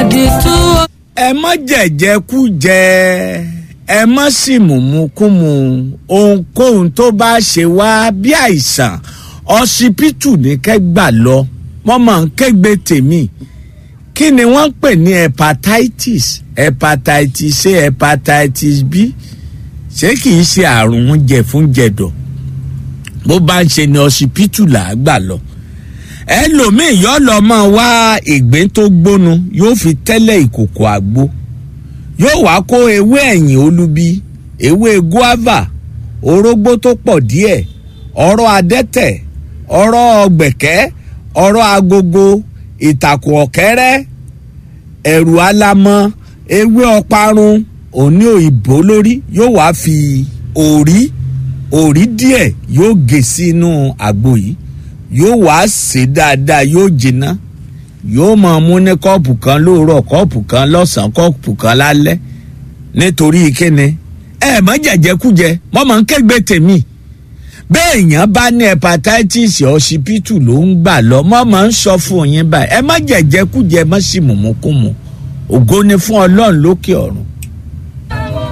àdìtú. ẹ má jẹ̀jẹ̀ kú jẹ ẹ má sì mùmúkúmu ohunkóhun tó bá ṣe wá bí àìsàn ọsibítù ní kẹgbà lọ wọn máa ń kégbe tèmi kí ni wọ́n ń pè ní hepatitis hepatitis a hepatitis b ṣé kì í ṣe àrùn jẹ̀fúnjẹ̀dọ̀ bó bá ń ṣe ni ọsibítù là á gbà lọ ẹlòmíì yóò lọ máa wá ìgbín tó gbónu yóò fi tẹ́lẹ̀ ìkòkò àgbo yóò wá kó ewé ẹ̀yìn olubi ewé guava orógbó tó pọ̀ díẹ̀ ọ̀rọ̀ adẹ́tẹ̀ ọ̀rọ̀ ọ̀gbẹ̀kẹ́ ọ̀rọ̀ agogo ìtàkùn ọ̀kẹ́rẹ́ ẹ̀rù alamọ ewé ọparun òní òyìnbó lórí yóò wá fi òrí òrí díẹ̀ yóò gé sínú àgbo yìí yóò wá sè dáadáa yóò jiná yóò máa mú ní kọ́ọ̀pù kan lóòrọ̀ kọ́ọ̀pù kan lọ́sàn-án kọ́ọ̀pù kan lálẹ́ nítorí kíni ẹ mọ jẹjẹkújẹ mọ mọ ń kẹgbẹ tèmi bẹ́ẹ̀ èèyàn bá ní hepatitis ọsibítù ló ń gbà lọ mọ mọ ń sọ fún yín báyìí ẹ má jẹjẹkújẹ má sì mùmúkùmù ògo ni fún ọlọ́run lókè ọ̀run